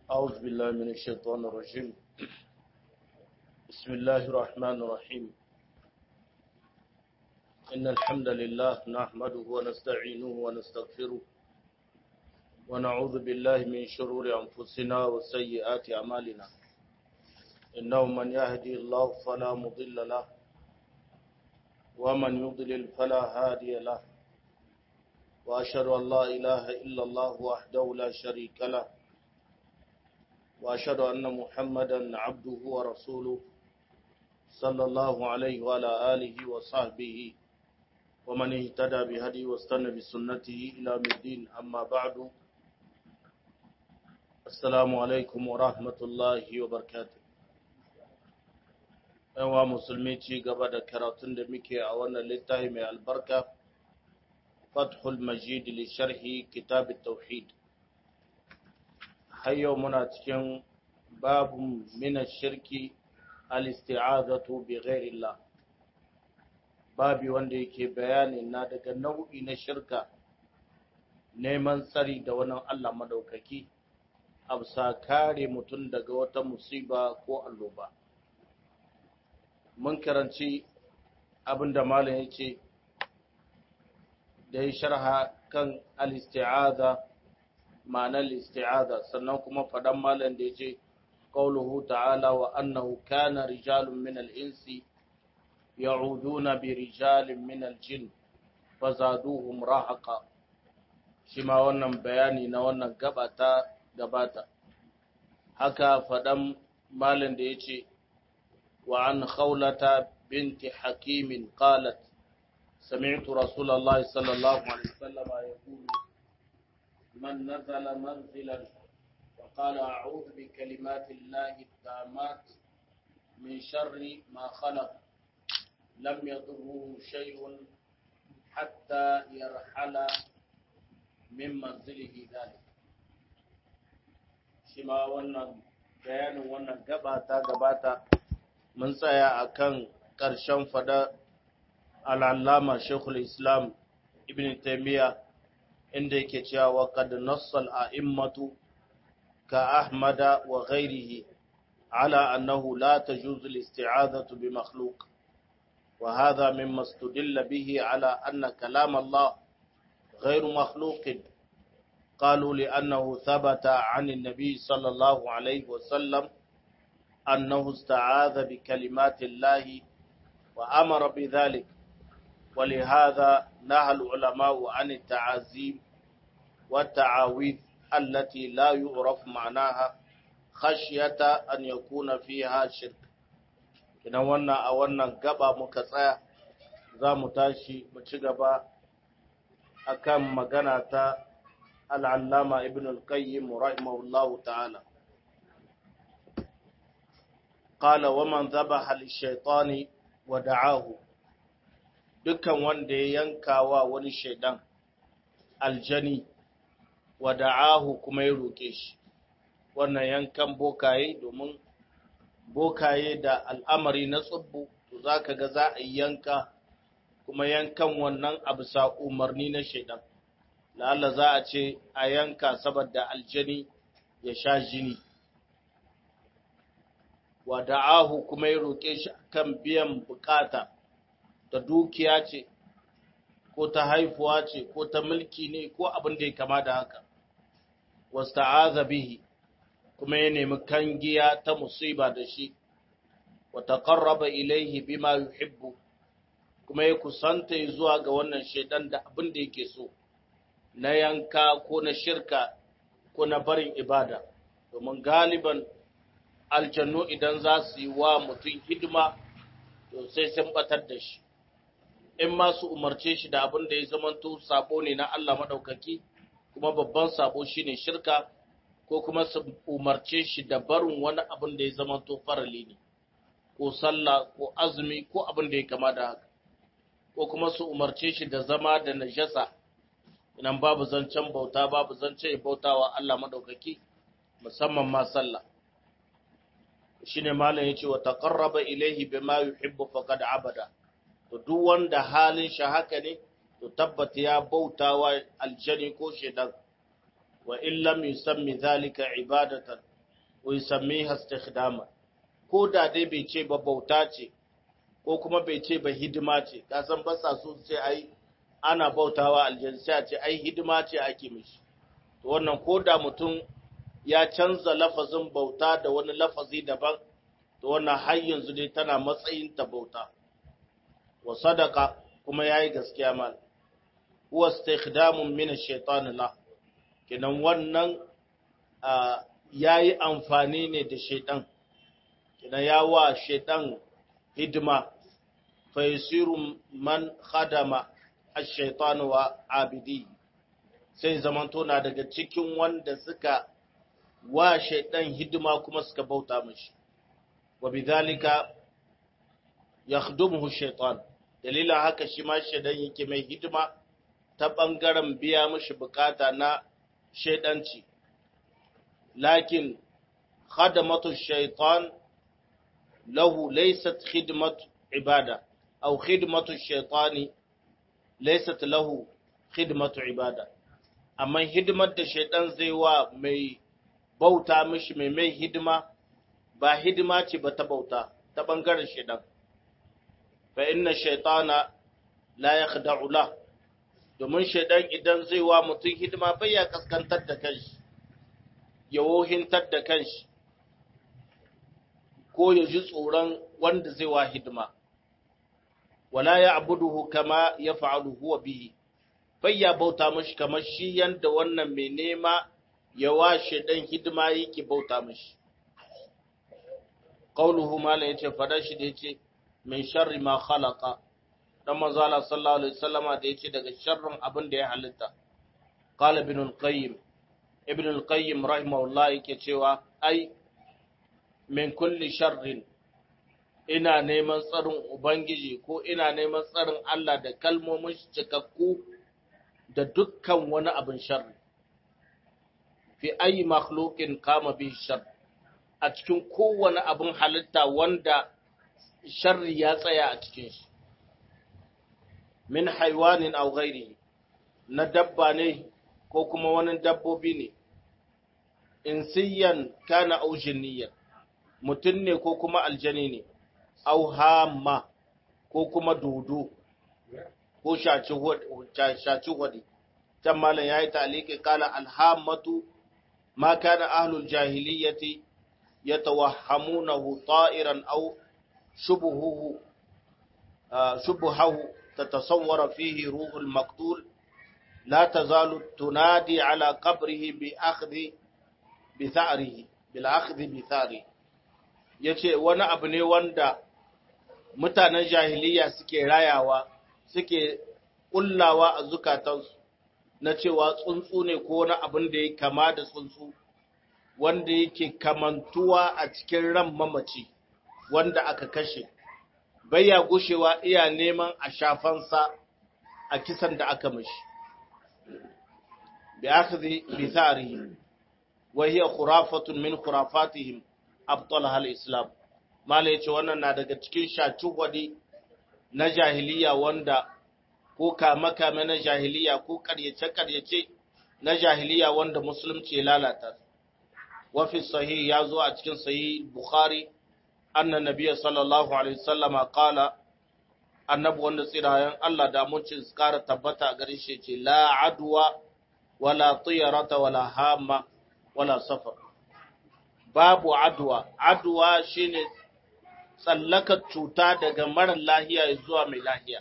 أعوذ بالله من الشيطان الرجيم بسم الله الرحمن الرحيم إن الحمد لله نحمده ونستعينه ونستغفره ونعوذ بالله من شرور أنفسنا وسيئات أعمالنا إنه من يهدي الله فلا مضل له ومن يضلل فلا هادي له وأشهد أن لا إله إلا الله وحده لا شريك له وأشهد أن محمدا عبده ورسوله صلى الله عليه وعلى آله وصحبه ومن اهتدى بهدي واستنى بسنته إلى الدين أما بعد السلام عليكم ورحمة الله وبركاته yawa musulmi ci gaba da karatun da muke a wannan littafi mai albarka fathul majid li sharhi kitab tauhid har yau muna cikin babu mina shirki al-isti'azatu bi ghairillah babi wanda yake bayani na daga nau'i na shirka neman tsari da wani Allah madaukaki absa kare mutum daga wata musiba ko alloba mun karanci abin da malam ya ce da ya sharha kan al-isti'aza ma'anar isti'aza sannan kuma faɗan malam da ya ce qauluhu ta'ala wa annahu kana rijalun min al-insi ya'uduna bi rijalin min al-jin fazaduhum rahaqa shi ma wannan bayani na wannan gaba ta gabata haka faɗan malam da ya ce وعن خولة بنت حكيم قالت سمعت رسول الله صلى الله عليه وسلم يقول من نزل منزلا وقال أعوذ بكلمات الله التامات من شر ما خلق لم يضره شيء حتى يرحل من منزله ذلك شما wannan bayanin wannan gaba ta gabata mun tsaya a kan ƙarshen fada al'allama shekul islam ibn taimiyya inda yake cewa wa kad nassal a'immatu ka ahmada wa ghairihi ala annahu la tajuzu al-isti'azatu bi makhluq wa hadha mimma istudilla bihi ala anna kalam Allah غير مخلوق قالوا لأنه ثبت عن النبي صلى الله عليه وسلم أنه استعاذ بكلمات الله وأمر بذلك ولهذا نهى العلماء عن التعازيم والتعاويذ التي لا يعرف معناها خشية أن يكون فيها شرك kina wannan a wannan gaba muka tsaya za mu tashi mu ci gaba akan magana ta al'allama ibn al-qayyim rahimahullahu ta'ala قال ومن ذبح للشيطان ودعاه dukkan wanda ya yanka wa wani shaidan aljani wa da'ahu kuma ya roke shi wannan yankan bokaye domin bokaye da al'amari na tsubbu to zaka ga za a yanka kuma yankan wannan abu sa umarni na shaidan la'alla za a ce a yanka saboda aljani ya sha jini wa da'ahu kuma ya roƙe shi kan biyan bukata ta dukiya ce ko ta haifuwa ce ko ta mulki ne ko abin da ya kama da haka wasta'aza bihi kuma ya nemi kangiya ta musiba da shi wa taqarraba ilayhi bima yuhibbu kuma ya kusanta zuwa ga wannan shedan da abin da yake so na yanka ko na shirka ko na barin ibada domin galiban aljannu idan za su yi wa mutum hidima to sai sun batar da shi in ma su umarce shi da abin da ya zamanto sabo ne na Allah maɗaukaki kuma babban sabo shine shirka ko kuma su umarce shi da barin wani abin da ya zamanto farali ne ko sallah ko azumi ko abin da ya kama da haka ko kuma su umarce shi da zama da najasa idan babu zancen bauta babu zancen bautawa Allah maɗaukaki musamman ma sallah shine malam yace wa taqarraba ilayhi bima yuhibbu faqad abada to duk wanda halin shi haka ne to tabbata ya bautawa aljani ko shedan wa in lam yusammi zalika ibadatan wa yusammiha istikhdama ko da dai bai ce ba bauta ce ko kuma bai ce ba hidima ce ka san ba sa so ce ai ana bautawa aljanna ce ai hidima ce ake mishi to wannan ko da mutum ya canza lafazin bauta da wani lafazi daban to wannan har yanzu dai tana matsayin ta bauta wa sadaka kuma yayi gaskiya mal huwa istikhdamun min ash-shaytan la kenan wannan yayi amfani ne da shaytan kenan ya wa shaytan hidima fa yasiru man khadama ash-shaytan wa abidi sai zamanto na daga cikin wanda suka wa shaytan hidima kuma suka bauta mishi wa bidhalika yakhdumuhu shaytan dalilin haka shi ma shaytan yake mai hidima ta bangaren biya mishi bukata na shaydanci lakin khadamatu shaytan lahu laysat khidmatu ibada aw khidmatu shaytani laysat lahu khidmatu ibada amma hidimar da shaytan zai wa mai bauta mishi mai mai hidima ba hidima ce ba ta bauta ta ɓangaren shaidan fa inna shaitana la yakhda'u la domin shaidan idan zai wa mutum hidima bai ya kaskantar da kanshi ya wohintar da kanshi ko ya ji tsoron wanda zai wa hidima wala ya abuduhu kama ya fa'alu huwa bihi bai ya bauta mashi kamar shi yanda wannan mai nema ya wa shaidan hidima yake bauta mashi qauluhu mala yace fada shi da yace min sharri ma khalaqa dan manzo Allah sallallahu alaihi wasallama da yace daga sharrin abin da ya halitta qala ibn al-qayyim ibn al-qayyim rahimahullah yake cewa ai min kulli sharrin ina neman tsarin ubangiji ko ina neman tsarin Allah da kalmomin cikakku da dukkan wani abin sharri fi ayi makhluqin kama bi sharri a cikin kowane abin halitta wanda sharri ya tsaya a cikin shi min haiwanin aw ghairi na dabba ne ko kuma wani dabbobi ne insiyan kana aw jinniyan mutum ne ko kuma aljani ne aw hamma ko kuma dodo ko shaci hudi can malam ya yi taliki kala alhammatu ma kana ahlul jahiliyyati يتوهمونه طائرا أو شبهه شبهه تتصور فيه روح المقتول لا تزال تنادي على قبره بأخذ بثأره بالأخذ بثأره yace wani abu ne wanda mutanen jahiliya suke rayawa suke kullawa a zukatansu na cewa tsuntsu ne ko wani abin da ya kama da tsuntsu wanda yake kamantuwa a cikin ran mamaci wanda aka kashe baya gushewa iya neman a shafansa a kisan da aka mashi bi akhdhi bi tharihi wa hiya khurafatun min khurafatihim abtalaha al-islam mala yace wannan na daga cikin shaci na jahiliya wanda ko kama kame na jahiliya ko karyace karyace na jahiliya wanda musulunci ya lalata وفي الصحيح يازو أتكن صحيح بخاري أن النبي صلى الله عليه وسلم قال annabi wanda tsirayen Allah da muncin kara tabbata a gare shi ce la adwa wala tiyarata wala hama wala safar babu adwa adwa shine tsallakar cuta daga mara lahiya zuwa mai lahiya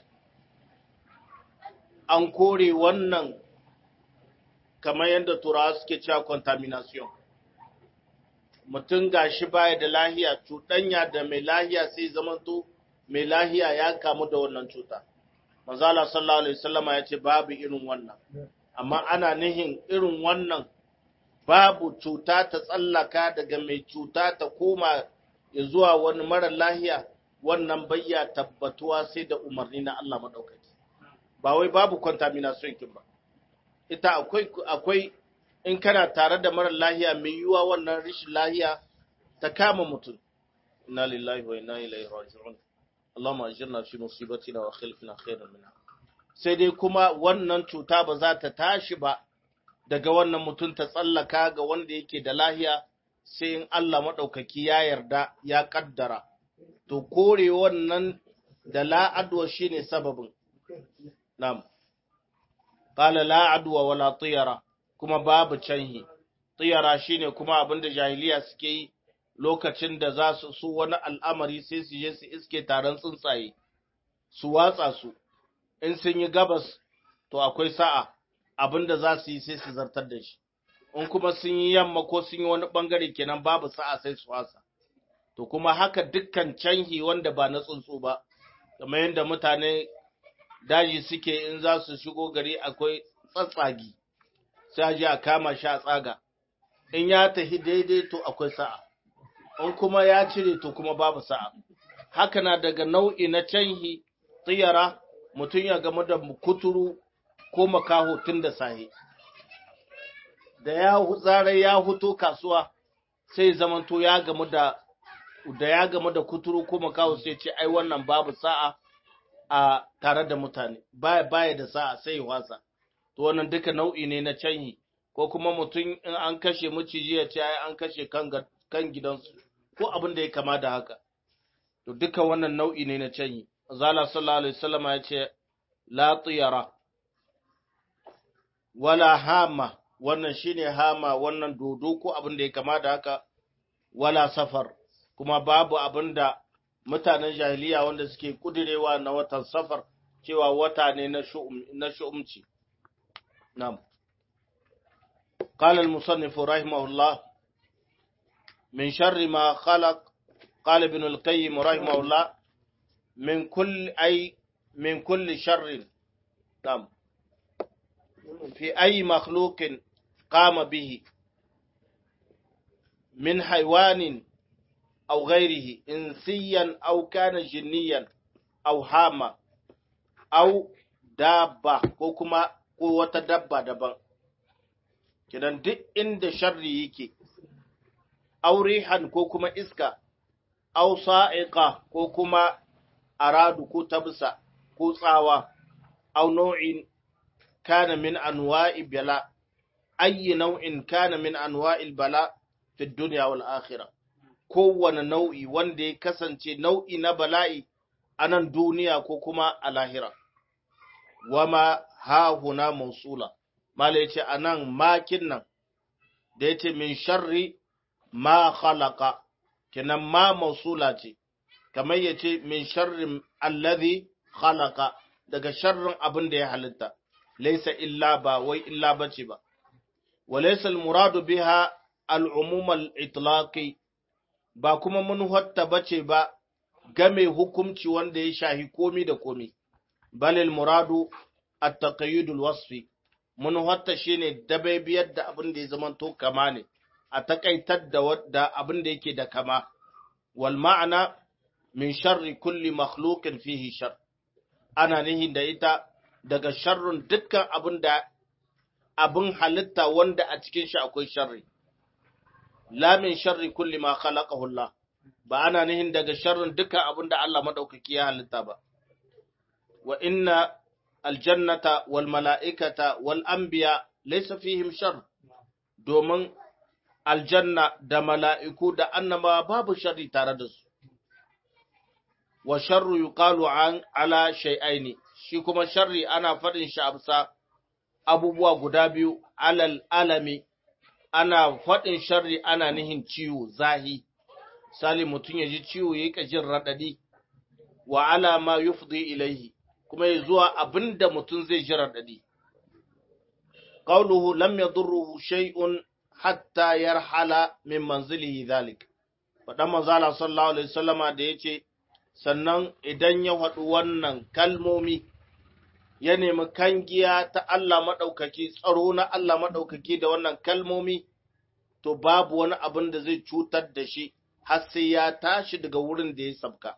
an kore wannan kamar yadda turawa suke cewa contamination mutum gashi baya da lahiya cuɗanya da mai lahiya sai zamanto mai lahiya ya kamu da wannan cuta. Manzala sallallahu Alaihi wasallama ya ce babu irin wannan, amma ana nihin irin wannan babu cuta ta tsallaka daga mai cuta ta koma ya zuwa wani mara lahiya wannan bayya tabbatuwa sai da umarni na Allah maɗaukaki. Ba wai babu contamination kin ba. Ita akwai, akwai in kana tare da mara lahiya mai yiwuwa wannan rishin lahiya ta kama mutum. Inna lillahi wa inna ilaihi raji'un. Allahumma ajirna fi musibatina wa khilfina khairan minha sai dai kuma wannan cuta ba za ta tashi ba daga wannan mutum ta tsallaka ga wanda yake da lahiya sai in Allah maɗaukaki ya yarda ya ƙaddara, to kore wannan da la'adwa shi ne sababin. Nam, ƙala la'adwa wala tsiyara, kuma babu canhi, tsiyara shi ne kuma abin da jahiliya suke yi lokacin da za su su wani al'amari sai su je su iske taron tsuntsaye, su watsa su, in sun yi gabas, to akwai sa'a abin da za su yi sai su zartar da shi. in kuma sun yi yamma ko sun yi wani ɓangare kenan babu sa'a sai su wasa. To kuma haka dukkan canhi wanda ba na tsuntsu ba, kamar yadda mutane daji suke in za su shigo gari akwai tsatsagi, sai a je a kama shi a tsaga. In ya tafi daidai to akwai sa'a, in kuma ya cire to kuma babu sa'a. Haka na daga nau'i na canhi tsiyara mutum ya gamu da kuturu ko makaho tun da sahi. da ya zarar ya huto kasuwa sai zamanto ya gamu da da ya gamu da kuturu ko makaho sai ce ai wannan babu sa'a a tare da mutane baya baya da sa'a sai wasa to wannan duka nau'i ne na canyi ko kuma mutum in an kashe maciji ya ce ai an kashe kan kan gidansu ko abin da ya kama da haka to duka wannan nau'i ne na canyi zala sallallahu alaihi wasallam ya ce la tiyara wala hama wannan shine hama wannan dodo ko abin da ya kama da haka wala safar kuma babu abin da mutanen jahiliya wanda suke kudirewa na watan safar cewa wata ne na shu'um na shu'umci na'am قال المصنف رحمه الله من شر ما خلق قال ابن القيم رحمه الله من كل أي من كل شر نعم في أي مخلوق قام به من حيوان أو غيره إنسيا أو كان جنيا أو هاما أو دابة كوكما قوة دابة دابة kidan duk inda sharri yake aurihan ko kuma iska au sa'iqa ko kuma aradu ko tabsa ko tsawa au nau'in kana min anwa'i bala ayi nau'in kana min anwa'il bala fi dunya wal akhirah kowane nau'i wanda ya kasance nau'i na bala'i a nan duniya ko kuma a lahira wama ha huna mausula mala yace anan makin nan da yace min sharri ma khalaqa kenan ma mausula ce kamar yace min sharri allazi khalaqa daga sharrin abin da ya halitta laysa illa ba wai illa bace ba walaysa almuradu biha al'umum al-itlaqi ba kuma mun hatta bace ba game hukumci wanda ya shahi komi da komi balil muradu at-taqayyud al-wasfi mun hatta shine dabaibiyar da abin da ya zama to kama ne a takaitar da wadda abin da yake da kama wal ma'ana min sharri kulli makhluqin fihi shar ana nihin da ita daga sharrun dukkan abin da abin halitta wanda a cikin shi akwai sharri la min sharri kulli ma khalaqahu Allah ba ana nihin daga sharrin dukkan abin da Allah madaukaki ya halitta ba wa inna aljannata wal mala'ikata wal anbiya laysa fihim shar domin aljanna da mala'iku da annaba babu sharri tare da su wa sharru yuqalu an ala shay'aini shi kuma sharri ana faɗin shi a abubuwa guda biyu alal alami ana faɗin sharri ana nihin ciwo zahi sali mutum ya ji ciwo ya jin raɗaɗi wa ala ma yufdi ilaihi kuma ya zuwa abinda mutum zai ji raɗaɗi qawluhu lam yadurruhu shay'un hatta yarhala min manzilihi dhalik faɗan manzala sallallahu alaihi wasallama da yace sannan idan ya faɗi wannan kalmomi ya nemi kangiya ta Allah maɗaukaki, tsaro na Allah maɗaukaki da wannan kalmomi, to babu wani abin da zai cutar da shi har sai ya tashi daga wurin da ya sabka.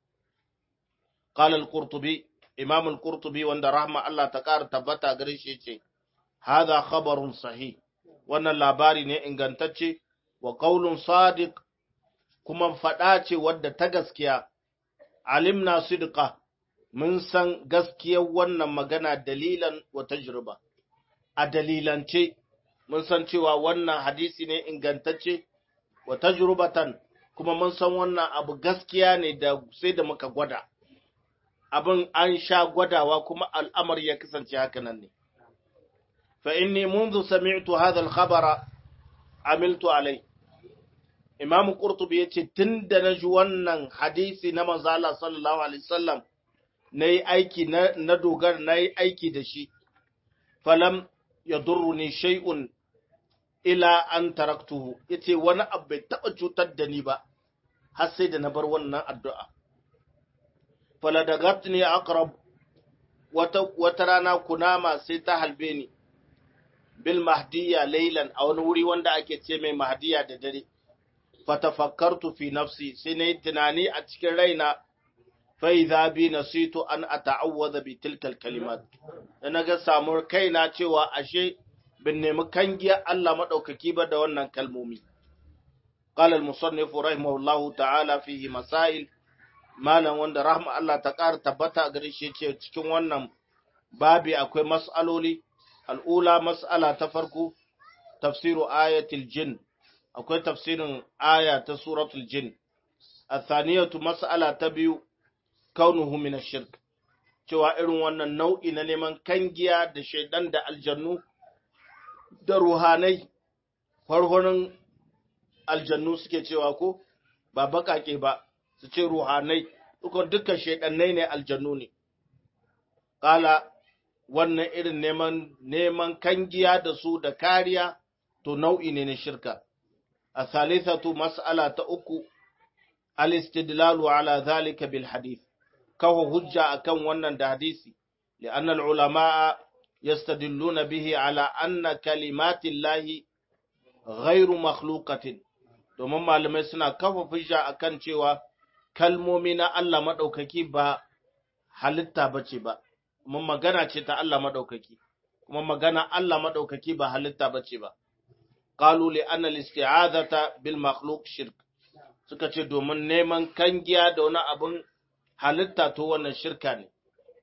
Qala al-Qurtubi, Imam al-Qurtubi wanda rahma Allah ta ƙara tabbata gare shi ce, Hada khabarun sahih, wannan labari ne ingantacce wa qaulun sadiq kuma faɗa ce wadda ta gaskiya, alimna sidqa mun san gaskiyar wannan magana dalilan wa tajriba a dalilance mun san cewa wannan hadisi ne ingantacce wa tajrubatan kuma mun san wannan abu gaskiya ne da sai da muka gwada abin an sha gwadawa kuma al'amari ya kasance haka nan ne fa inni منذ سمعت هذا الخبر عملت عليه Imam Qurtubi yace tunda naji wannan hadisi na manzo Allah sallallahu alaihi wasallam nayi aiki na, na dogara nayi aiki da shi falam yadurruni shay'un ila an taraktuhu yace wani abu bai taba cutar da ni ba har sai da na bar wannan addu'a faladagatni aqrab wata wata rana kunama sai ta halbe ni bil mahdiya laylan a wani wuri wanda ake ce mai mahdiya da dare fatafakkartu fi nafsi sai nayi tunani a cikin raina fa idza bi nasitu an ata'awwadha bi tilka kalimat da naga samu kaina cewa ashe bin nemi kangiya Allah madaukaki ba da wannan kalmomi qala al-musannif rahimahullahu ta'ala fihi masail malam wanda rahma Allah ta ƙara tabbata a gare shi ce cikin wannan babi akwai mas'aloli al'ula mas'ala ta farko tafsiru ayatul jin akwai tafsirin aya ta suratul jin athaniyatu mas'ala ta biyu kaunuhu min ash-shirk cewa irin wannan nau'i na neman kangiya da shaidan da aljannu da ruhanai farhonin aljannu suke cewa ko ba bakake ba su ce ruhanai duka dukkan shaidannai ne aljannu ne kala wannan irin neman neman kangiya da su da kariya to nau'i ne na shirka a thalithatu mas'ala ta uku al-istidlalu ala zalika bil hadith kawo hujja akan wannan da hadisi li'anna al-ulama yastadilluna bihi ala anna kalimatillahi ghairu makhluqatin domin malamai suna kafa hujja akan cewa kalmomi na Allah madaukaki ba halitta bace ba kuma magana ce ta Allah madaukaki kuma magana Allah madaukaki ba halitta bace ba qalu li anna al-isti'adata bil makhluq shirk suka ce domin neman kangiya da wani abun halitta to wannan shirka ne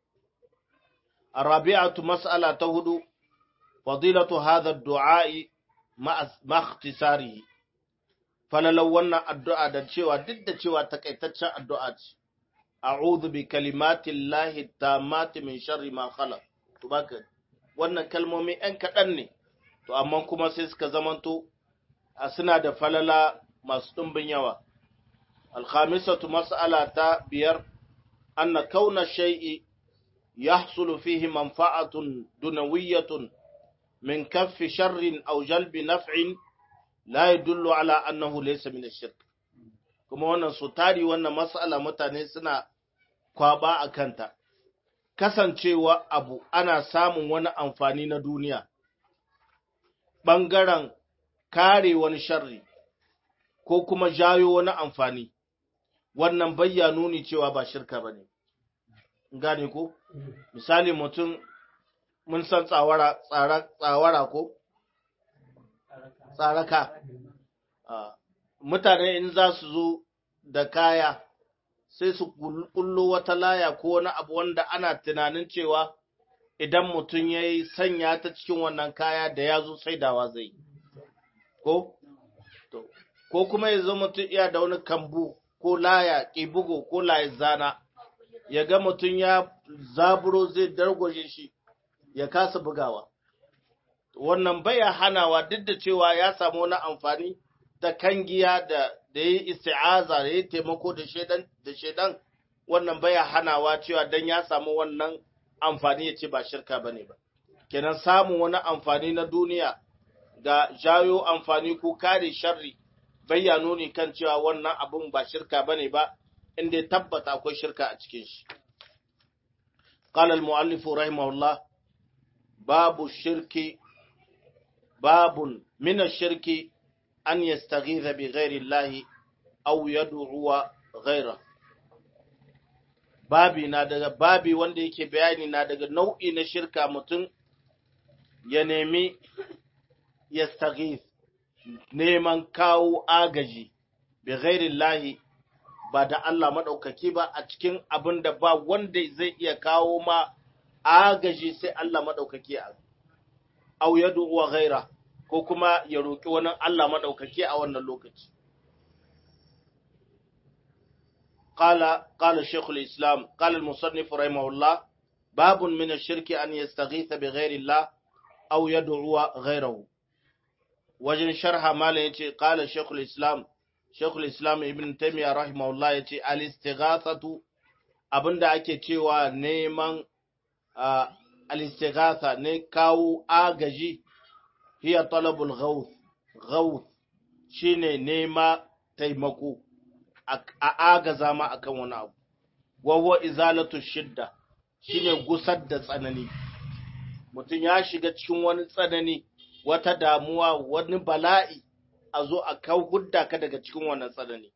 arabi'atu mas'ala ta hudu fadilatu hadha ad-du'a ma ikhtisarihi falalau wannan addu'a da cewa duk da cewa takaitaccen addu'a ce a'udhu bi kalimatillahi tammati min sharri ma khalaq to baka wannan kalmomi ɗan kaɗan ne to amma kuma sai suka zamanto a suna da falala masu ɗumbin yawa alkhamisatu mas'ala ta biyar anna kauna shay'i yahsulu fihi manfa'atun dunawiyyatun min kaffi sharrin aw jalbi naf'in la yadullu ala annahu laysa min ash-shirk kuma wannan su tari wannan mas'ala mutane suna kwaba a kanta kasancewa abu ana samun wani amfani na duniya ɓangaren kare wani sharri ko kuma jayo wani amfani wannan bayya nuni cewa ba shirka ba ne gane ko misali mutum mun san tsawara tsawara ko tsaraka mutane in za su zo da kaya sai su kullo wata laya ko wani abu wanda ana tunanin cewa idan mutum ya yi sanya ta cikin wannan kaya da ya zo saidawa zai ko ko kuma ya zo mutum iya da wani kambu ko laya ƙibugo ko laye zana ya ga mutum ya zaburo zai dargwaje shi ya kasa bugawa wannan baya hanawa duk da cewa ya samu wani amfani da kangiya da da yi isti'aza da yi taimako da shedan da shedan wannan baya hanawa cewa dan ya samu wannan amfani ya ce ba shirka bane ba kenan samun wani amfani na duniya ga jayo amfani ko kare sharri bayya nuni kan cewa wannan abun ba shirka bane ba inda ya tabbata akwai shirka a cikin shi قال المؤلف رحمه الله باب الشرك باب من الشرك أن يستغيث بغير الله أو يدعو غيره babi na daga babi wanda yake bayani na daga nau'i na shirka mutum ya nemi ya neman kawo agaji bi ghairillahi ba da Allah maɗaukaki ba a cikin abin da ba wanda zai iya kawo ma agaji sai Allah maɗaukaki a au ya wa ghaira ko kuma ya roƙi wani Allah maɗaukaki a wannan lokaci قال قال شيخ الإسلام قال المصنف رحمه الله باب من الشرك أن يستغيث بغير الله أو يدعو غيره وجن شرح ما يتي قال شيخ الإسلام شيخ الإسلام ابن تيمية رحمه الله يتي الاستغاثة abinda ake cewa neman al-istighatha ne kawo agaji hiya talabul ghawth ghawth shine nema taimako a agaza ma akan wani abu wawa izalatu shidda shine gusar da tsanani mutum ya shiga cikin wani tsanani wata damuwa wani bala'i a zo a kau hudda ka daga cikin wannan tsanani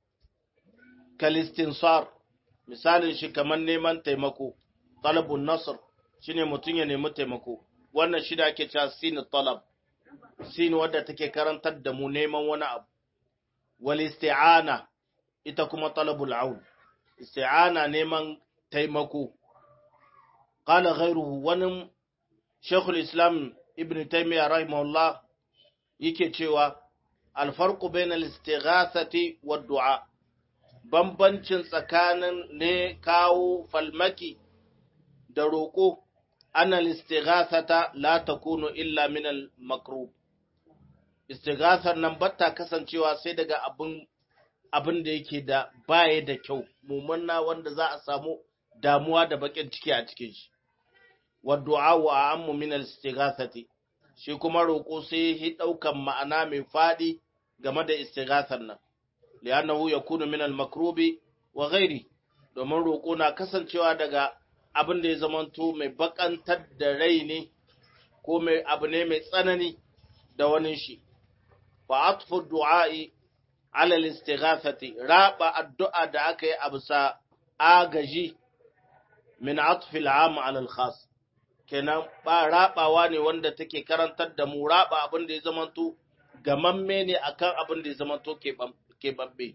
kalistinsar misalin shi kamar neman taimako talabun nasr shine mutum ya nemi taimako wannan shi da ake cewa sin talab sin wadda take karantar da mu neman wani abu wal isti'ana ita kuma talabul aun isti'ana neman taimako qala ghayruhu wani shaykhul islam ibn taymiyyah rahimahullah yake cewa al farqu bainal istighathati wad du'a bambancin tsakanin ne kawo falmaki da roƙo annal istighathata la takunu illa min al makrub istighathar nan batta kasancewa sai daga abin abin da yake da baya da kyau mumunna wanda za a samu damuwa da bakin ciki a cikin shi wa du'a wa ammu min al istighathati shi kuma roƙo sai ya daukan ma'ana mai fadi game da istighathar nan li'annahu yakunu min al makrubi wa ghairi domin roƙo na kasancewa daga abin da ya zamanto mai bakantar da rai ne ko mai abu ne mai tsanani da wani shi fa atfu du'a'i ala al-istighathati raba addu'a da aka yi a bisa agaji min atfi al-am ala al-khas kenan ba rabawa ne wanda take karantar da mu raba abin da ya zamanto gamamme ne akan abin da ya zamanto ke babbe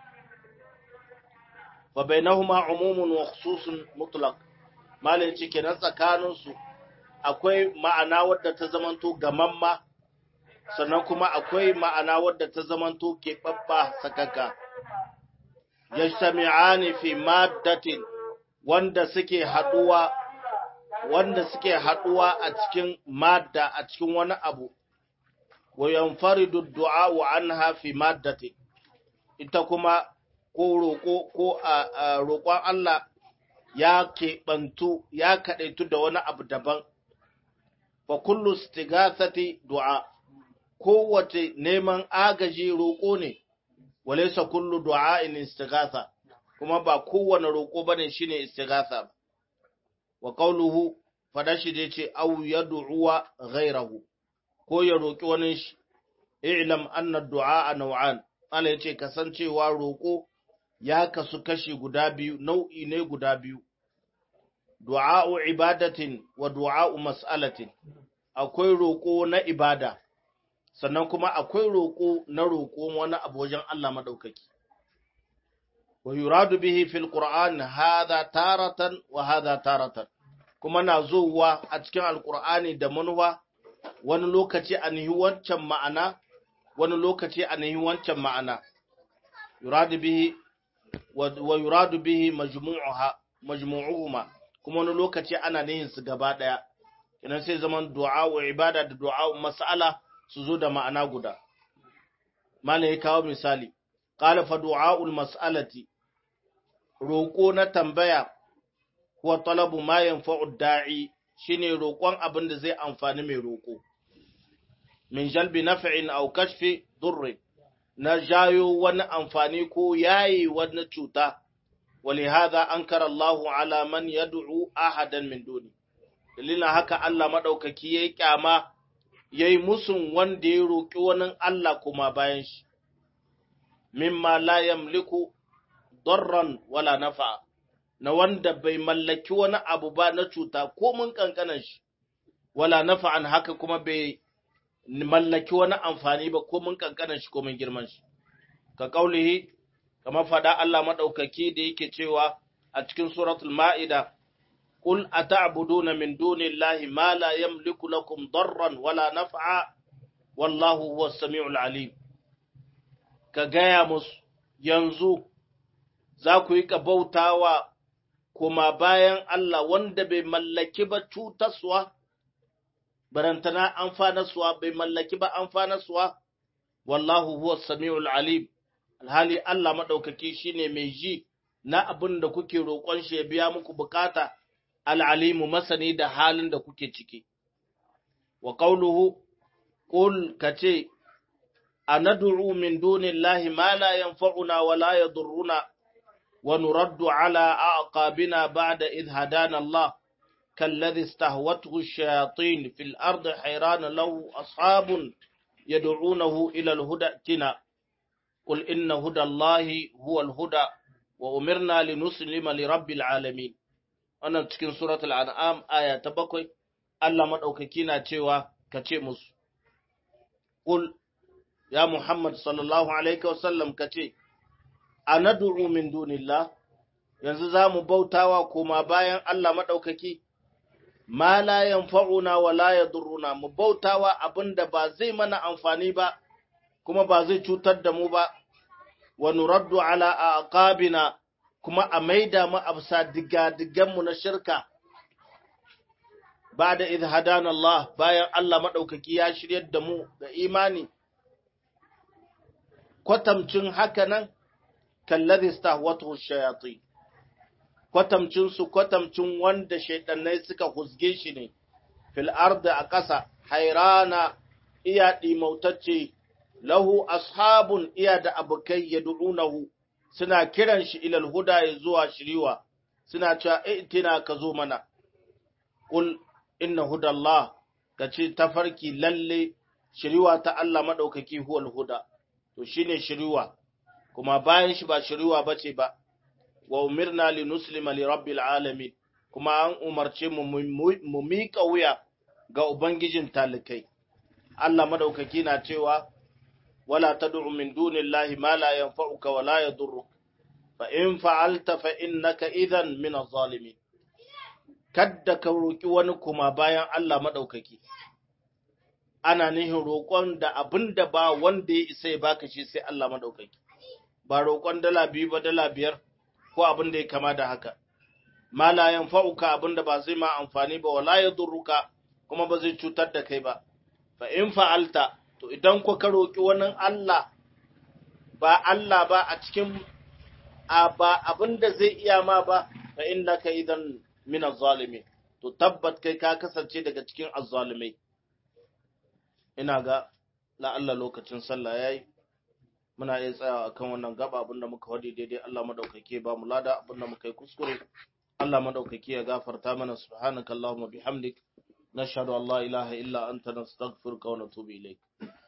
fa bainahuma umumun wa khususun mutlaq malin ci kenan tsakanin su akwai ma'ana wadda ta zamanto gamamma sannan kuma akwai ma'ana wadda ta zamanto keɓaɓɓa sakaka yajtami'ani fi maddatin wanda suke haɗuwa wanda suke haɗuwa a cikin madda a cikin wani abu wa yanfaridu du'a anha fi maddatin ita kuma ko roƙo ko a roƙon Allah ya keɓantu ya kaɗaitu da wani abu daban fa kullu istigathati du'a kowace neman agaji roƙo ne, walaisa kullu du'a'in istighatha kuma ba kowane roƙo bane shine istighatha wa qawluhu fada shi dai ce aw yad'uwa ghayrahu ko ya roƙi wani shi i'lam anna du'a naw'an Allah yace kasancewa roƙo ya kasu kashi guda biyu nau'i ne guda biyu du'a'u ibadatin wa du'a'u mas'alatin akwai roƙo na ibada sannan kuma akwai roƙo na roƙo wani abu wajen Allah maɗaukaki. Wa yuradu bihi fil Qur'an hadha taratan wa hadha taratan kuma na zuwa a cikin Alƙur'ani da manuwa wani lokaci a nihi wancan ma'ana wani lokaci a nihi wancan ma'ana yuradu bihi wa yuradu bihi majmu'uha majmu'uhuma kuma wani lokaci ana nihin su gaba daya idan sai zaman du'a wa ibada da du'a mas'ala su zo da ma'ana guda. Mana ya kawo misali, ƙala fa du'a'ul mas'alati, roƙo na tambaya, kuwa talabu ma yanfa'ud da'i shi ne roƙon abin da zai amfani mai roƙo. Min jalbi naf'in aw kashfi durrin na jayo wani amfani ko yayi wani cuta, wali hadha ankara Allahu ala man yad'u ahadan min duni. Dalilin haka Allah maɗaukaki ya yi ƙyama ya yi musun wanda ya roƙi wani Allah kuma bayan shi, mimma la yamliku darran wala nafa, na wanda bai mallaki wani abu ba na cuta ko mun kankanan shi, wala nafa'an haka kuma bai mallaki wani amfani ba ko mun kankanan shi ko mun girman shi. Ka ƙaulihi, kamar faɗa Allah maɗaukaki da yake cewa a cikin suratul Ma'ida, قل أتعبدون من دون الله ما لا يملك لكم ضرا ولا نفعا والله هو السميع العليم كجايا مس ينزو za ku yi bautawa kuma bayan Allah wanda bai mallaki ba cutaswa barantana amfanaswa bai mallaki ba amfanaswa wallahu huwa samiul alim alhali Allah madaukaki shine mai ji na abin da kuke roƙon shi ya biya muku bukata al'alimu masani da halin da kuke ciki wa qawluhu qul kace anad'u min dunillahi ma la yanfa'una wa la yadurruna wa nuraddu ala aqabina ba'da idh hadana Allah كالذي استهوته الشياطين في الأرض حيران له أصحاب يدعونه إلى الهدى ائتنا قل إن هدى الله هو الهدى وأمرنا لنسلم لرب العالمين أنا cikin سورة الأنعام آية تبقي Allah maɗaukaki na cewa ka ce musu, Ƙul, ya Muhammad sallallahu Alaihi wasallam ka ce, A nadu'u min dunillah, yanzu za mu bautawa koma bayan Allah maɗaukaki, ma la yanfa'una wa la yadurruna mu bautawa abinda ba zai mana amfani ba kuma ba zai cutar da mu ba wa nuraddu ala aqabina kuma a maida mu absa diga digan mu na shirka ba'da idh hadana Allah bayan Allah madaukaki ya shiryar da mu ga imani kwatamcin haka nan kalladhi stahwatuhu shayatin kwatamcinsu kwatamcin wanda shaidannai suka husge shi ne, fil arda a ƙasa, hairana iya ɗimautacce, lahu ashabun iya da abokai ya du'unahu, suna kiran shi ilal huda ya zuwa shiriwa, suna cewa itina ka zo mana, ƙul inna hudallah ka ce tafarki lalle shiriwa ta Allah maɗaukaki huwal huda, to shi ne shiriwa, kuma bayan shi ba shiriwa ba ce ba. wa umirna li nuslima li rabbil alamin kuma an umarce mu mu miƙa wuya ga ubangijin talikai Allah madaukaki na cewa wala tad'u min dunillahi ma la yanfa'uka wa la yadurruk fa in fa'alta fa innaka idhan min adh-dhalimin kadda ka roki wani kuma bayan Allah madaukaki ana nihin roƙon da abinda ba wanda ya isa ya baka shi sai Allah madaukaki ba roƙon dala biyu ba dala biyar ko abin da ya kama da haka ma la yanfa'uka abin da ba zai ma amfani ba wala yadurruka kuma ba zai cutar da kai ba fa in fa'alta to idan ko ka roki wani Allah ba Allah ba a cikin ba abin da zai iya ma ba fa innaka idan min az-zalimin to tabbat kai ka kasance daga cikin az-zalimai ina ga la'alla lokacin sallah yayi muna iya tsayawa akan wannan gaba abinda muka wadi daidai Allah madaukake ba mu lada abinda muka yi kuskure Allah madaukake ya gafarta mana subhanakallahumma bihamdik nashhadu an la ilaha illa anta nastaghfiruka wa natubu ilayk